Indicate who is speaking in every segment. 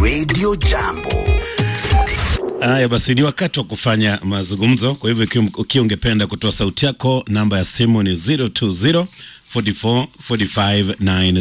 Speaker 1: Radio Jambo.
Speaker 2: Haya basi, ni wakati wa kufanya mazungumzo. Kwa hivyo ikiwa ukiwa ungependa kutoa sauti yako, namba ya simu ni 020 44 45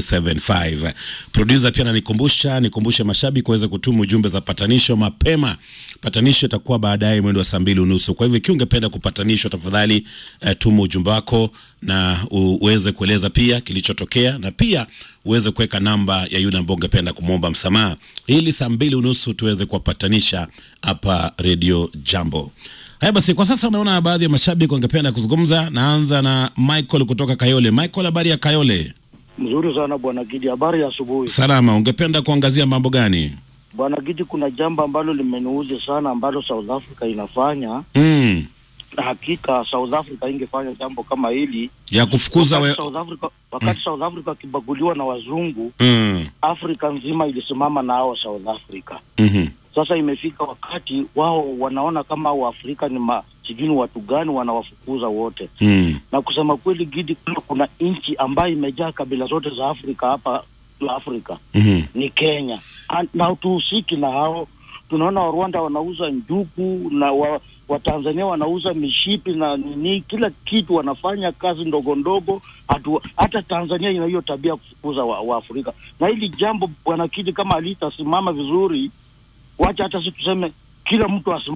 Speaker 2: 975. Producer pia ananikumbusha nikumbushe mashabiki waweze kutuma ujumbe za patanisho mapema. Patanisho itakuwa baadaye mwendo wa saa mbili unusu. Kwa hivyo ikiwa ungependa kupatanishwa, tafadhali eh, tuma ujumbe wako na uweze kueleza pia kilichotokea na pia uweze kuweka namba ya yule ambao ungependa kumwomba msamaha, ili saa mbili unusu tuweze kuwapatanisha hapa Radio Jambo. Haya basi, kwa sasa naona baadhi ya mashabiki wangependa kuzungumza. Naanza na Michael kutoka Kayole. Michael, habari ya Kayole?
Speaker 3: Mzuri sana bwana Gidi, habari ya asubuhi.
Speaker 2: Salama. Ungependa kuangazia mambo gani?
Speaker 3: Bwana Gidi, kuna jambo ambalo limeniuzi sana ambalo South Africa inafanya
Speaker 2: Mm,
Speaker 3: na hakika South Africa ingefanya jambo kama hili
Speaker 2: ya kufukuza we...
Speaker 3: wakati South Africa, wakati South Africa akibaguliwa na wazungu,
Speaker 2: mm,
Speaker 3: Afrika nzima ilisimama na hao South Africa.
Speaker 2: mhm,
Speaker 3: Sasa imefika wakati wao wanaona kama Waafrika ni ma sijui ni watu gani wanawafukuza wote,
Speaker 2: mm,
Speaker 3: na kusema kweli Gidi, kuna, kuna nchi ambayo imejaa kabila zote za Afrika hapa Afrika
Speaker 2: mhm,
Speaker 3: ni Kenya An- na tuhusiki na hao. Tunaona Warwanda wanauza njugu na wa, Watanzania wanauza mishipi na nini, kila kitu wanafanya kazi ndogo ndogo. Hatu, hata Tanzania ina hiyo tabia ya kufukuza wa, wa Afrika, na hili jambo bwana Kidi, kama alitasimama vizuri, wacha hata si tuseme kila mtu asim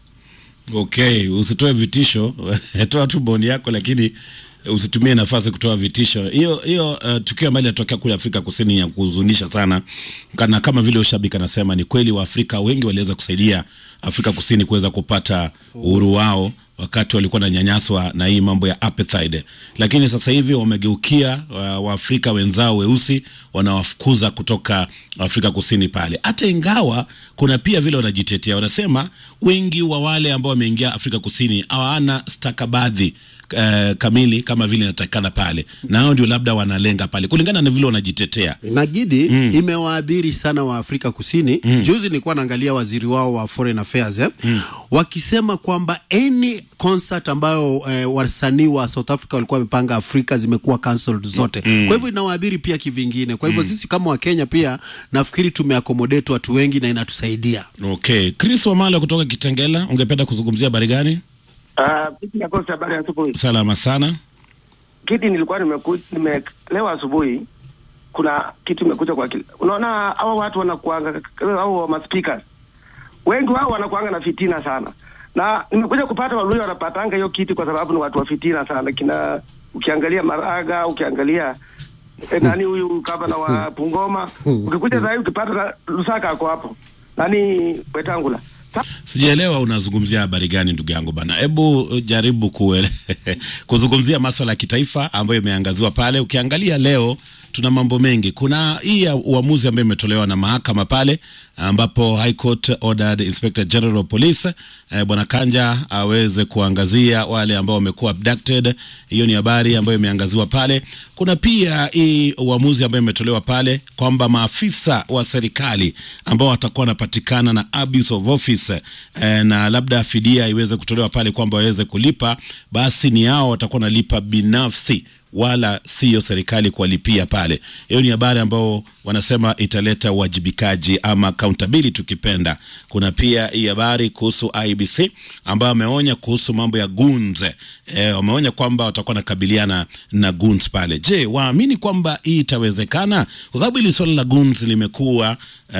Speaker 2: okay. Usitoe vitisho toa tu boni yako, lakini usitumie nafasi kutoa vitisho. Hiyo hiyo uh, tukio ambalo linatokea kule Afrika Kusini ya kuhuzunisha sana, kana kama vile ushabiki anasema, ni kweli Waafrika wengi waliweza kusaidia Afrika Kusini kuweza kupata uhuru wao wakati walikuwa wananyanyaswa na hii mambo ya apartheid, lakini sasa hivi wamegeukia wa- Waafrika wenzao weusi wanawafukuza kutoka Afrika Kusini pale, hata ingawa kuna pia vile wanajitetea, wanasema wengi wa wale ambao wameingia Afrika Kusini hawana stakabadhi eh, kamili kama vile inatakikana pale, na hao ndio labda wanalenga pale kulingana na vile wanajitetea.
Speaker 4: Nagidi imewaadhiri sana wa Afrika Kusini. Juzi nilikuwa naangalia waziri wao wa foreign affairs eh, wakisema kwamba any concert ambayo eh, wasanii wa South Africa walikuwa wamepanga Afrika zimekuwa cancelled zote. Kwa hivyo inawaadhiri pia kivingine. Kwa hivyo sisi kama Wakenya pia nafikiri tumeaccommodate watu wengi na inatusaidia.
Speaker 2: Okay, Chris Wamala kutoka Kitengela, ungependa kuzungumzia habari gani?
Speaker 5: Ah, vipi nakosa habari ya asubuhi.
Speaker 2: Salama sana.
Speaker 5: Kiti nilikuwa nimeku, nime leo asubuhi kuna kitu imekuja kwa akili. Unaona hawa watu wanakuanga au ma speakers. Wengi wao wanakuanga na fitina sana. Na nimekuja kupata walio wanapatanga hiyo kiti kwa sababu ni watu wa fitina sana. Kina ukiangalia Maraga, ukiangalia eh, nani huyu gavana wa Bungoma, ukikuja sasa hivi ukipata na Lusaka ako hapo. Nani Wetangula. Sa-
Speaker 2: Sijaelewa unazungumzia habari gani ndugu yangu bana. Hebu uh, jaribu kuele, kuzungumzia maswala ya kitaifa ambayo imeangaziwa pale. Ukiangalia leo tuna mambo mengi. Kuna hii ya uamuzi ambayo imetolewa na mahakama pale ambapo High Court ordered Inspector General of Police eh, bwana Kanja aweze kuangazia wale ambao wamekuwa abducted. Hiyo ni habari ambayo imeangaziwa pale. Kuna pia hii uamuzi ambayo imetolewa pale kwamba maafisa wa serikali ambao watakuwa wanapatikana na abuse of office eh, na labda fidia iweze kutolewa pale kwamba waweze kulipa, basi ni hao watakuwa wanalipa binafsi wala siyo serikali kuwalipia pale. Hiyo ni habari ambao wanasema italeta uwajibikaji ama accountability tukipenda. Kuna pia hii habari kuhusu IBC ambayo wameonya kuhusu mambo ya goons. Eh, wameonya kwamba watakuwa nakabiliana na goons pale. Je, waamini kwamba hii itawezekana? Kwa sababu hili swala la goons limekuwa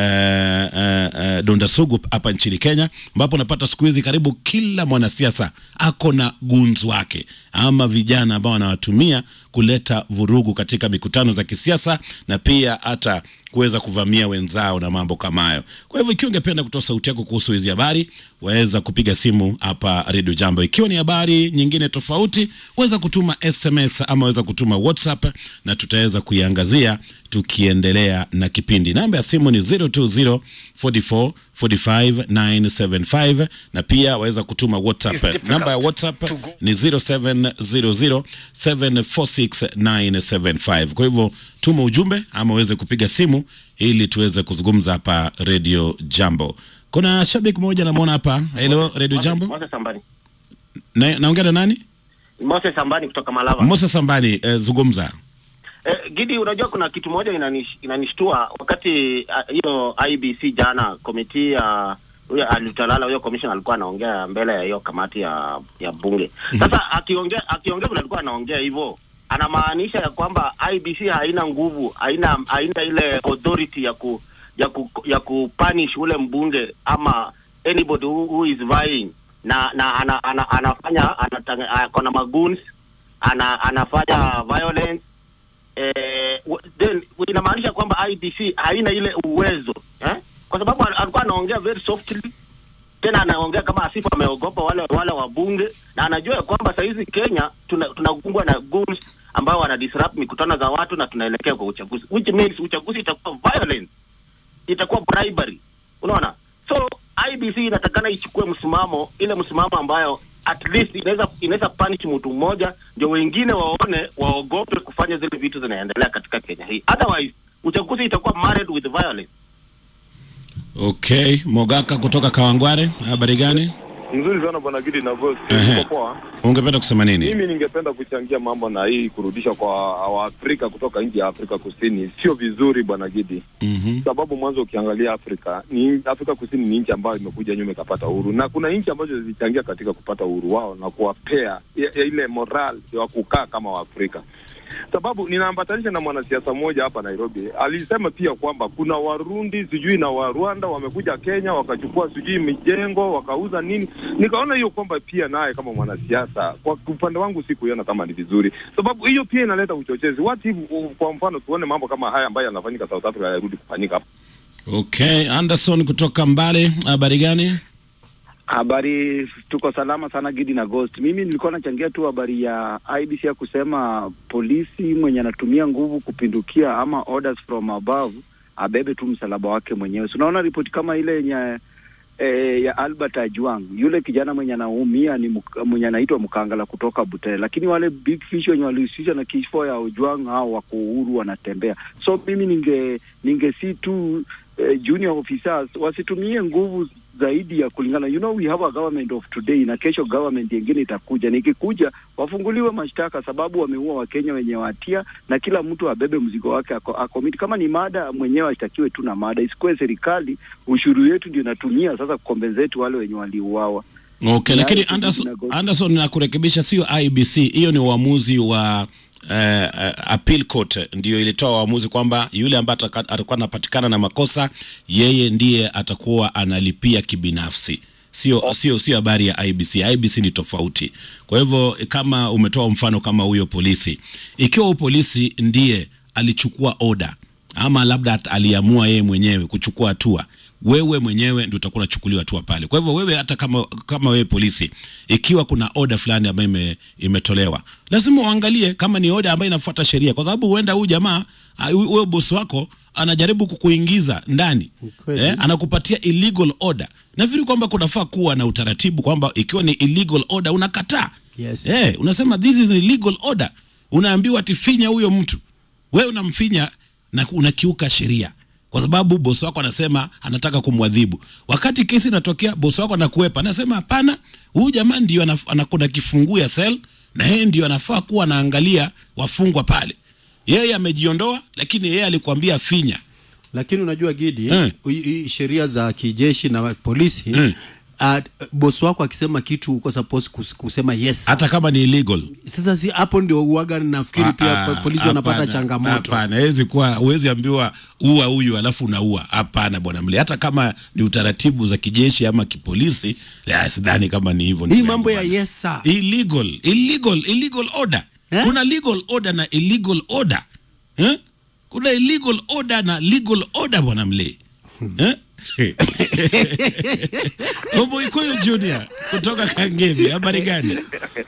Speaker 2: eh, eh, eh, donda sugu hapa nchini Kenya, ambapo unapata siku hizi karibu kila mwanasiasa ako na goons wake ama vijana ambao wanawatumia kuleta vurugu katika mikutano za kisiasa na pia hata kuweza kuvamia wenzao na mambo kama hayo. Kwa hivyo ikiwa ungependa kutoa sauti yako kuhusu hizi habari, waweza kupiga simu hapa Radio Jambo. Ikiwa ni habari nyingine tofauti, waweza kutuma SMS ama waweza kutuma WhatsApp na tutaweza kuiangazia tukiendelea na kipindi. Namba ya simu ni 020 44 45 975 na pia waweza kutuma WhatsApp. Namba ya WhatsApp ni 0700 746 975. Kwa hivyo tuma ujumbe ama uweze kupiga simu ili tuweze kuzungumza hapa Radio Jambo. Kuna shabiki mmoja namwona hapa. Hello Radio Jambo.
Speaker 6: Moses Sambani.
Speaker 2: Na, naongea na nani?
Speaker 6: Moses Sambani kutoka Malava.
Speaker 2: Musa Sambani, eh, zungumza.
Speaker 1: Eh, Gidi, unajua kuna kitu moja inanish, inanishtua wakati ah, hiyo uh, IBC jana komiti ya huyo alitalala huyo commission alikuwa anaongea mbele ya hiyo kamati ya ya bunge. Sasa akiongea akiongea vile alikuwa anaongea hivyo anamaanisha ya kwamba IBC haina nguvu, haina haina ile authority ya ku ya ku, ya kupunish ule mbunge ama anybody who, who is vying na na ana, ana, anafanya anatanga- ako na magoons ana, anafanya violence eh, w- then inamaanisha kwamba IBC haina ile uwezo eh? Kwa sababu al- alikuwa anaongea very softly, tena anaongea kama asifu ameogopa wale wale wabunge, na anajua ya kwamba sahizi Kenya tuna- tunakumbwa na goons ambao wana disrupt mikutano za watu na tunaelekea kwa uchaguzi, which means uchaguzi itakuwa violence, itakuwa bribery, unaona. So IBC inatakana ichukue msimamo, ile msimamo ambayo at least inaweza inaweza punish mtu mmoja, ndio wengine waone waogope kufanya zile vitu zinaendelea katika Kenya hii. Otherwise uchaguzi itakuwa marred with violence.
Speaker 2: Okay, Mogaka kutoka Kawangware, habari gani?
Speaker 6: Nzuri sana bwana Gidi na Ghost.
Speaker 2: Ehe.
Speaker 6: Uko poa?
Speaker 2: Ungependa kusema nini?
Speaker 6: Mimi ningependa kuchangia mambo na hii kurudisha kwa Waafrika kutoka nchi ya Afrika Kusini sio vizuri bwana Gidi,
Speaker 2: Mhm.
Speaker 6: sababu mwanzo ukiangalia Afrika ni Afrika Kusini ni nchi ambayo imekuja nyuma ikapata uhuru, na kuna nchi ambazo zilichangia katika kupata uhuru wao na kuwapea ya- ya ile moral ya kukaa kama Waafrika sababu ninaambatanisha na mwanasiasa mmoja hapa Nairobi, alisema pia kwamba kuna Warundi sijui na Warwanda wamekuja Kenya wakachukua sijui mijengo wakauza nini. Nikaona hiyo kwamba pia naye kama mwanasiasa, kwa upande wangu sikuiona kama ni vizuri, sababu hiyo pia inaleta uchochezi. What if, uh, kwa mfano tuone mambo kama haya ambayo yanafanyika South Africa yarudi kufanyika hapa.
Speaker 2: Okay, Anderson kutoka Mbale, habari gani?
Speaker 7: Habari, tuko salama sana Gidi na Ghost. Mimi nilikuwa nachangia tu habari ya IBC ya kusema polisi mwenye anatumia nguvu kupindukia ama orders from above abebe tu msalaba wake mwenyewe. So, unaona ripoti kama ile yenye e, ya Albert Ajwang, yule kijana mwenye anaumia ni mk- mwenye anaitwa Mkangala kutoka Butere, lakini wale big fish wenye walihusishwa na kifo ya Ojwang hao wako uhuru wanatembea. So mimi ninge ningesi tu eh, junior officers wasitumie nguvu zaidi ya kulingana you know we have a government of today na kesho government nyingine itakuja na ikikuja wafunguliwe mashtaka sababu wameua wakenya wenye watia na kila mtu abebe mzigo wake ako, akomiti kama ni mada mwenyewe ashtakiwe tu na mada isikuwe serikali ushuru yetu ndio inatumia sasa kukombenzeti wale wenye waliuawa
Speaker 2: Okay,
Speaker 7: Na
Speaker 2: lakini
Speaker 7: IBC
Speaker 2: Anderson,
Speaker 7: inago-
Speaker 2: Anderson nakurekebisha, sio IBC, hiyo ni uamuzi wa uh, uh, appeal court ndio ilitoa uamuzi kwamba yule ambaye ataka- atakuwa anapatikana na makosa yeye ndiye atakuwa analipia kibinafsi sio sio sio habari ya IBC. IBC ni tofauti. Kwa hivyo kama umetoa mfano kama huyo polisi, ikiwa huyo polisi ndiye alichukua oda ama labda at- aliamua yeye mwenyewe kuchukua hatua wewe mwenyewe ndio utakuwa unachukuliwa hatua pale. Kwa hivyo wewe, hata kama kama wewe polisi, ikiwa kuna oda fulani ambayo ime, imetolewa, lazima uangalie kama ni oda ambayo inafuata sheria, kwa sababu huenda huyu jamaa ah, hu- huyo bosi wako anajaribu kukuingiza ndani
Speaker 4: Kweli.
Speaker 2: eh, anakupatia illegal order. Nafikiri kwamba kunafaa kuwa na utaratibu kwamba ikiwa ni illegal order unakataa.
Speaker 4: Yes.
Speaker 2: Eh, unasema this is an illegal order, unaambiwa ati finya huyo mtu, wewe unamfinya na unakiuka sheria kwa sababu bosi wako anasema anataka kumwadhibu. Wakati kesi inatokea, bosi wako anakuepa, anasema hapana, huyu jamaa ndio anaf- anakuna kifunguu ya sel na yeye ndio anafaa kuwa anaangalia wafungwa pale. Yeye amejiondoa, lakini yeye alikwambia finya.
Speaker 4: lakini unajua Gidi
Speaker 2: Eh.
Speaker 4: ui- ui- sheria za kijeshi na polisi
Speaker 2: Eh.
Speaker 4: uh, bosi wako akisema kitu uko supposed kus- kusema yes
Speaker 2: hata kama ni illegal.
Speaker 4: sasa si hapo ndio uaga nafikiri pia
Speaker 2: Ah,
Speaker 4: po- polisi wanapata
Speaker 2: hapana,
Speaker 4: changamoto
Speaker 2: Hapana, hawezi kuwa, huwezi ambiwa ua huyu alafu unaua. Hapana bwana mle, hata kama ni utaratibu za kijeshi ama kipolisi, la, sidhani kama ni hivyo.
Speaker 4: hii
Speaker 2: ndugu
Speaker 4: mambo ya
Speaker 2: yangu bwana.
Speaker 4: yes sir
Speaker 2: illegal illegal illegal order
Speaker 4: Eh?
Speaker 2: kuna legal order na illegal order eh? kuna illegal order na legal order bwana mle eh? Omoikoyo Junior kutoka Kangemi, habari gani?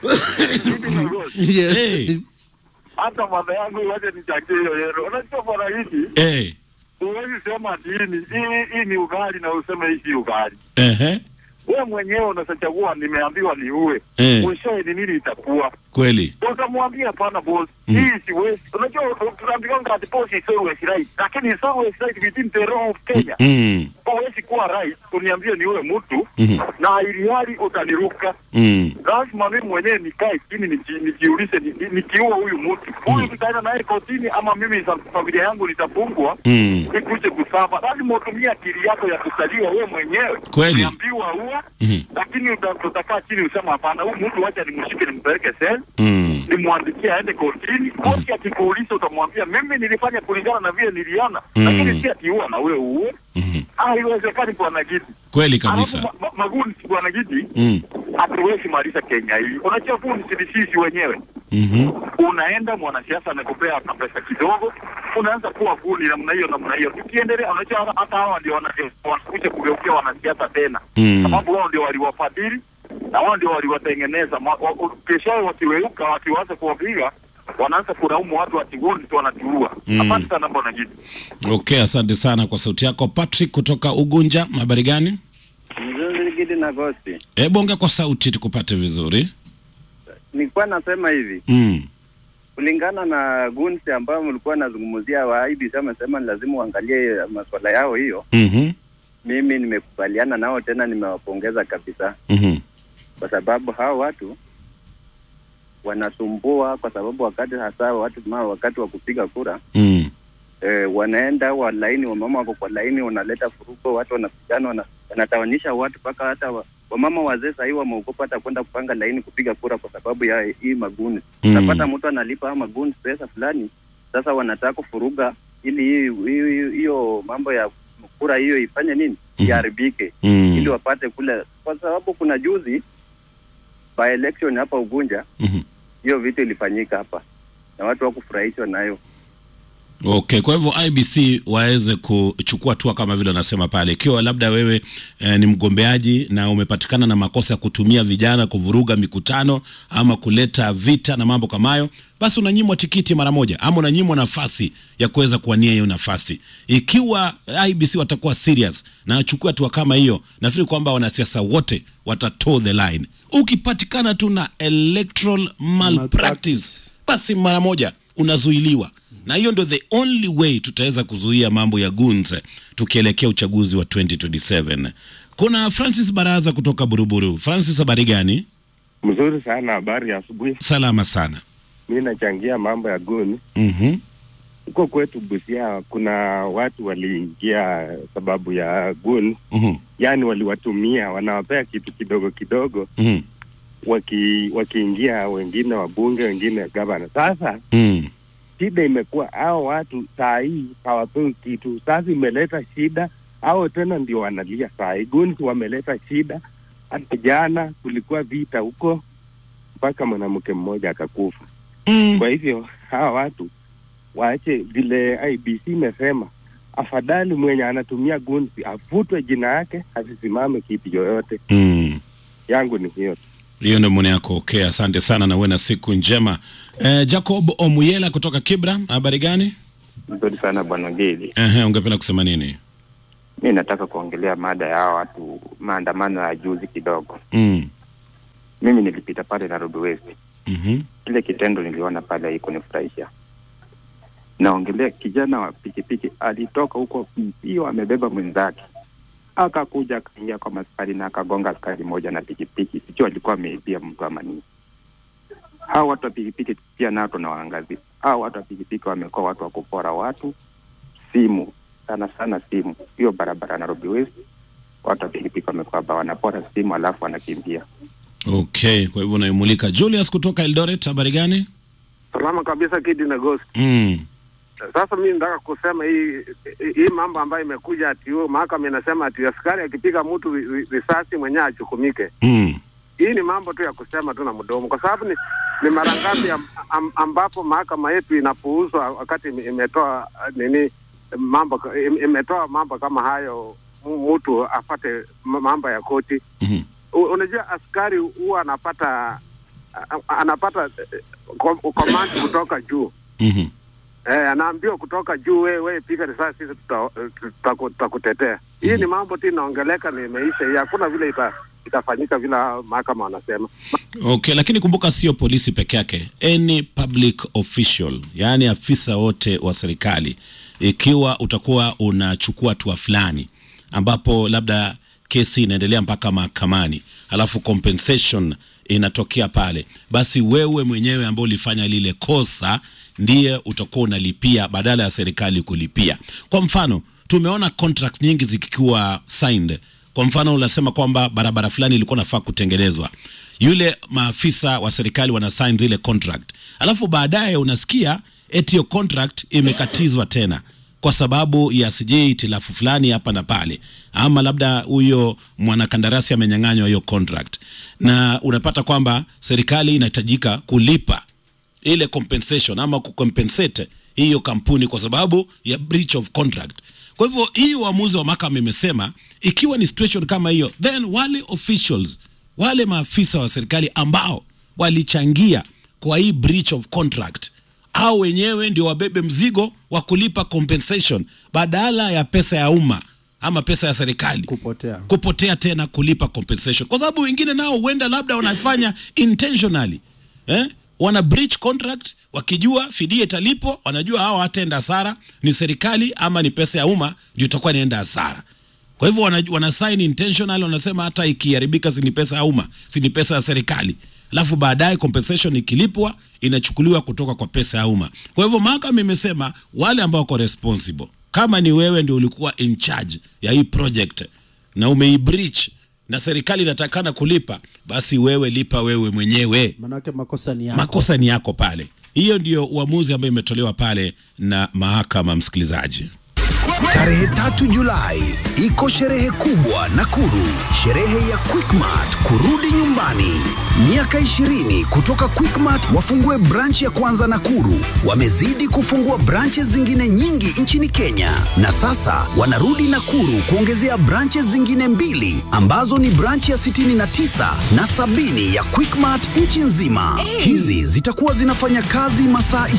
Speaker 4: yes.
Speaker 2: Hey,
Speaker 8: hata mama yangu waje nichangie hiyo yero. Unajua bwana hivi,
Speaker 2: hey,
Speaker 8: huwezi sema ati hii ni hii, hii ni ugali na useme hii si ugali.
Speaker 2: ehe,
Speaker 8: Wewe mwenyewe unachagua, nimeambiwa niue,
Speaker 2: Eh.
Speaker 8: mwishowe ni nini itakuwa?
Speaker 2: kweli
Speaker 8: utamwambia hapana boss
Speaker 2: Mm.
Speaker 8: hii siwezi unajua tunaambiwanga ati boss is always right lakini is always right within the law of Kenya
Speaker 2: mm.
Speaker 8: huwezi kuwa right uniambie ni ule mtu
Speaker 2: Mhm.
Speaker 8: na ili hali utaniruka
Speaker 2: Mm.
Speaker 8: lazima mimi mwenyewe nikae chini niji- nijiulize ni- ni- nikiua huyu mtu huyu tutaenda naye kotini ama mimi sa- familia yangu nitafungwa
Speaker 2: Mm.
Speaker 8: nikuje kusafa lazima utumie akili yako ya kuzaliwa wewe mwenyewe
Speaker 2: Kweli.
Speaker 8: uliambiwa uwe
Speaker 2: Mhm.
Speaker 8: lakini uta- utakaa chini usema hapana huyu mtu wacha nimshike nimpeleke sel
Speaker 2: Mm.
Speaker 8: nimwandikie aende kotini koti akikuuliza utamwambia mimi nilifanya kulingana na vile niliona
Speaker 2: Mm.
Speaker 8: lakini si atiua na wewe uwe
Speaker 2: Mhm.
Speaker 8: haiwezekani bwana gidi
Speaker 2: kweli kabisa
Speaker 8: Alafu ma- ma- maguni bwana gidi
Speaker 2: mm.
Speaker 8: hatuwezi maliza Kenya hii. Unajua huu ni sisi wenyewe.
Speaker 2: Mhm.
Speaker 8: Unaenda mwanasiasa amekupea na pesa kidogo, unaanza kuwa guni namna hiyo namna hiyo. Tukiendelea, unajua hata- hata hawa ndio wana- wanakuja kugeukia wanasiasa tena,
Speaker 2: Mm.
Speaker 8: sababu wao ndio waliwafadhili na wao ndio waliwatengeneza. Ma- wa- wa- Kesho yao wakiweuka, wakiwaza kuwapiga wanaanza kulaumu watu watigoni tu wanatiua.
Speaker 2: Mm.
Speaker 8: Asante sana bwana Gidi.
Speaker 2: okay asante sana kwa sauti yako patrick kutoka ugunja habari gani
Speaker 9: Mzuri Gidi na Gosti,
Speaker 2: hebu ongea kwa sauti tukupate vizuri
Speaker 9: nilikuwa nasema hivi
Speaker 2: mm.
Speaker 9: kulingana na gunsi ambayo mlikuwa nazungumzia wa IBC amesema ni lazima uangalie masuala yao hiyo.
Speaker 2: Mhm.
Speaker 9: Mimi nimekubaliana nao, tena nimewapongeza kabisa,
Speaker 2: Mhm.
Speaker 9: kwa sababu hao watu wanasumbua, kwa sababu wakati hasa watu ma wakati wa kupiga kura
Speaker 2: Mm.
Speaker 9: e, wanaenda wa laini, wamama wako kwa laini, wanaleta furugo, watu wanapigana, wana, wanatawanisha watu mpaka hata wa, wamama wazee sahii wameogopa hata kwenda kupanga laini kupiga kura kwa sababu ya hii maguni.
Speaker 2: Mm.
Speaker 9: Unapata mtu analipa ama maguni pesa fulani, sasa wanataka kufuruga ili hii- hii- hiyo mambo ya kura hiyo ifanye nini,
Speaker 2: Mhm.
Speaker 9: iharibike
Speaker 2: Mm.
Speaker 9: ili wapate kule, kwa sababu kuna juzi by election hapa Ugunja
Speaker 2: Mhm.
Speaker 9: hiyo vitu ilifanyika hapa na watu wakufurahishwa nayo.
Speaker 2: Okay, kwa hivyo IBC waweze kuchukua hatua kama vile wanasema pale, ikiwa labda wewe eh, ni mgombeaji na umepatikana na makosa ya kutumia vijana kuvuruga mikutano ama kuleta vita na mambo kama hayo, basi unanyimwa tikiti mara moja ama unanyimwa nafasi ya kuweza kuwania hiyo nafasi. Ikiwa IBC watakuwa serious na wachukue hatua kama hiyo, nafikiri kwamba wanasiasa wote watatoe the line. Ukipatikana tu na electoral malpractice, basi mara moja unazuiliwa na hiyo ndio the only way tutaweza kuzuia mambo ya guns tukielekea uchaguzi wa 2027 kuna francis baraza kutoka buruburu francis habari gani
Speaker 10: Mzuri sana, habari ya asubuhi.
Speaker 2: salama sana
Speaker 10: Mi nachangia mambo ya guni
Speaker 2: mm-hmm.
Speaker 10: huko kwetu Busia. Kuna watu waliingia sababu ya gun,
Speaker 2: Mm-hmm.
Speaker 10: yaani waliwatumia, wanawapea kitu kidogo kidogo,
Speaker 2: Mm-hmm.
Speaker 10: waki wakiingia wengine wabunge, wengine gavana. Sasa
Speaker 2: Mm.
Speaker 10: shida imekuwa hao watu saa hii hawapewi kitu. Sasa imeleta shida, hao tena ndio wanalia saa hii. Guns wameleta shida. Hata jana kulikuwa vita huko, mpaka mwanamke mmoja akakufa.
Speaker 2: Mm.
Speaker 10: Kwa hivyo hawa watu waache vile IBC imesema, afadhali mwenye anatumia gunsi afutwe jina yake, asisimame kiti yoyote.
Speaker 2: Mm.
Speaker 10: Yangu ni hiyo tu.
Speaker 2: hiyo ndio maoni yako okay asante sana na uwe na siku njema eh, jacob omuyela kutoka kibra habari gani
Speaker 11: Nzuri sana bwana Gidi.
Speaker 2: Ehe, ungependa kusema nini
Speaker 11: Mi nataka kuongelea mada ya hawa watu, maandamano ya juzi kidogo.
Speaker 2: mm.
Speaker 11: Mimi nilipita pale Nairobi West,
Speaker 2: mm-hmm.
Speaker 11: ile kitendo niliona pale haikunifurahisha. Naongelea kijana wa pikipiki alitoka huko mbio, amebeba mwenzake, akakuja akaingia kwa maskari na akagonga askari moja na pikipiki, sijui alikuwa ameibia mtu ama nini. Hawa watu wa pikipiki pia nao tunawaangazia. Hawa watu wa pikipiki wamekuwa watu wa kupora watu simu, sana sana simu. Hiyo barabara ya Nairobi West, watu wa pikipiki wamekuwa ba wanapora simu alafu wanakimbia.
Speaker 2: okay kwa hivyo unaimulika julius kutoka eldoret habari gani
Speaker 12: Salama kabisa Kidi na Ghost.
Speaker 2: mm.
Speaker 12: Sasa mimi nataka kusema hii hii mambo ambayo imekuja ati huyo mahakama inasema ati askari akipiga mtu ri- ri- risasi mwenyewe achukumike.
Speaker 2: Mm.
Speaker 12: Hii ni mambo tu ya kusema tu na mdomo, kwa sababu ni, ni mara ngapi am, am, ambapo mahakama yetu inapuuzwa wakati ime- imetoa uh, nini mambo ka- im- imetoa mambo kama hayo, mu- mtu apate ma- mambo ya koti.
Speaker 2: Mhm.
Speaker 12: U- Unajua askari huwa anapata a- anapata eh, com- command kutoka juu
Speaker 2: Mhm.
Speaker 12: Eh, anaambiwa kutoka juu, wewe we, piga risasi, sisi tuta- tuta- tutakutetea. Hii ni mambo tu inaongeleka na imeisha, hii hakuna vile ita, itafanyika vile mahakama wanasema.
Speaker 2: Okay, lakini kumbuka sio polisi peke yake, any public official, yaani afisa wote wa serikali, ikiwa utakuwa unachukua hatua fulani ambapo labda kesi inaendelea mpaka mahakamani, alafu compensation inatokea pale, basi wewe mwenyewe ambao ulifanya lile kosa ndiye utakuwa unalipia badala ya serikali kulipia. Kwa mfano, tumeona contracts nyingi zikiwa signed. Kwa mfano, unasema kwamba barabara fulani ilikuwa nafaa kutengenezwa, yule maafisa wa serikali wana sign zile contract, alafu baadaye unasikia eti hiyo contract imekatizwa tena kwa sababu ya sijui itilafu fulani hapa na pale, ama labda huyo mwanakandarasi amenyang'anywa hiyo contract, na unapata kwamba serikali inahitajika kulipa ile compensation ama kucompensate hiyo kampuni kwa sababu ya breach of contract. Kwa hivyo hii uamuzi wa mahakama imesema ikiwa ni situation kama hiyo, then wale officials, wale maafisa wa serikali ambao walichangia kwa hii breach of contract au wenyewe ndio wabebe mzigo wa kulipa compensation badala ya pesa ya umma ama pesa ya serikali
Speaker 4: kupotea
Speaker 2: kupotea tena kulipa compensation, kwa sababu wengine nao huenda labda wanafanya intentionally eh? wana breach contract wakijua fidia italipwa, wanajua hao hataenda hasara, ni serikali ama ni pesa ya umma ndio itakuwa inaenda hasara. Kwa hivyo wana, wana sign intentional, wanasema hata ikiharibika si ni pesa ya umma, si ni pesa ya serikali, alafu baadaye compensation ikilipwa inachukuliwa kutoka kwa pesa ya umma. Kwa hivyo mahakama imesema wale ambao wako responsible, kama ni wewe ndio ulikuwa in charge ya hii project na umeibreach na serikali inatakana kulipa, basi wewe lipa wewe mwenyewe,
Speaker 4: manake makosa ni yako.
Speaker 2: makosa ni yako pale. Hiyo ndio uamuzi ambayo imetolewa pale na mahakama, msikilizaji.
Speaker 13: Tarehe tatu Julai iko sherehe kubwa Nakuru, sherehe ya Quickmart kurudi nyumbani. Miaka 20 kutoka Quickmart wafungue branch ya kwanza Nakuru. Wamezidi kufungua branches zingine nyingi nchini Kenya, na sasa wanarudi Nakuru kuongezea branches zingine mbili ambazo ni branch ya 69 na sabini ya Quickmart nchi nzima. Hizi zitakuwa zinafanya kazi masaa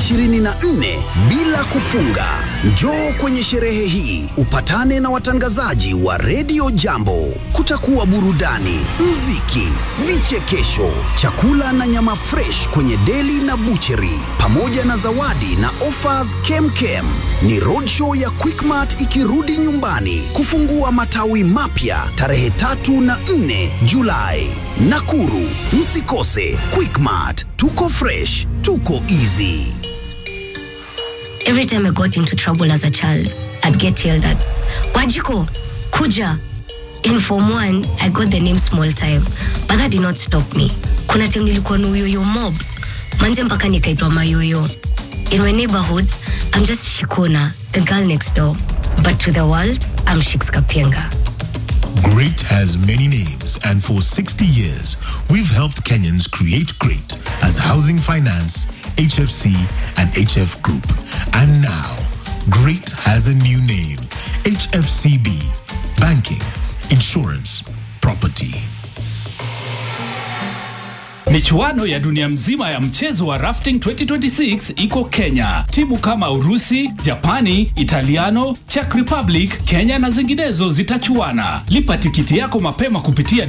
Speaker 13: 24 bila kufunga. Njoo kwenye sherehe hii upatane na watangazaji wa redio Jambo. Kutakuwa burudani, mziki, vichekesho, chakula na nyama fresh kwenye deli na bucheri, pamoja na zawadi na offers kemkem. Ni roadshow ya Quickmart ikirudi nyumbani kufungua matawi mapya tarehe tatu na nne Julai Nakuru. Msikose Quickmart, tuko fresh, tuko easy.
Speaker 14: Every time I got into trouble as a child, I'd get yelled at. Wajiko, Kuja. In Form 1, I got the name Small Time, but that did not stop me. Kuna time nilikuwa na uyoyo mob. Manze mpaka nikaitwa mayoyo. In my neighborhood, I'm just Shikuna, the girl next door. But to the world, I'm Shix Kapienga.
Speaker 15: Great has many names, and for 60 years, we've helped Kenyans create great as Housing Finance, HFC, and HF Group. And now, great has a new name HFCB Banking, Insurance, Property.
Speaker 16: Michuano ya dunia mzima ya mchezo wa rafting 2026 iko Kenya. Timu kama Urusi, Japani, Italiano, Czech Republic, Kenya na zinginezo zitachuana. Lipa tikiti yako mapema kupitia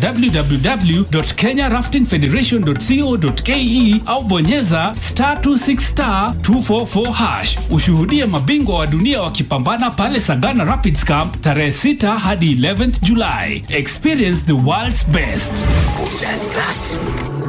Speaker 16: www.kenyaraftingfederation.co.ke au bonyeza star 26 star 244 hash. Ushuhudie mabingwa wa dunia wakipambana pale Sagana Rapids Camp tarehe 6 hadi 11th July. Experience the world's best.
Speaker 13: Burudani rasmi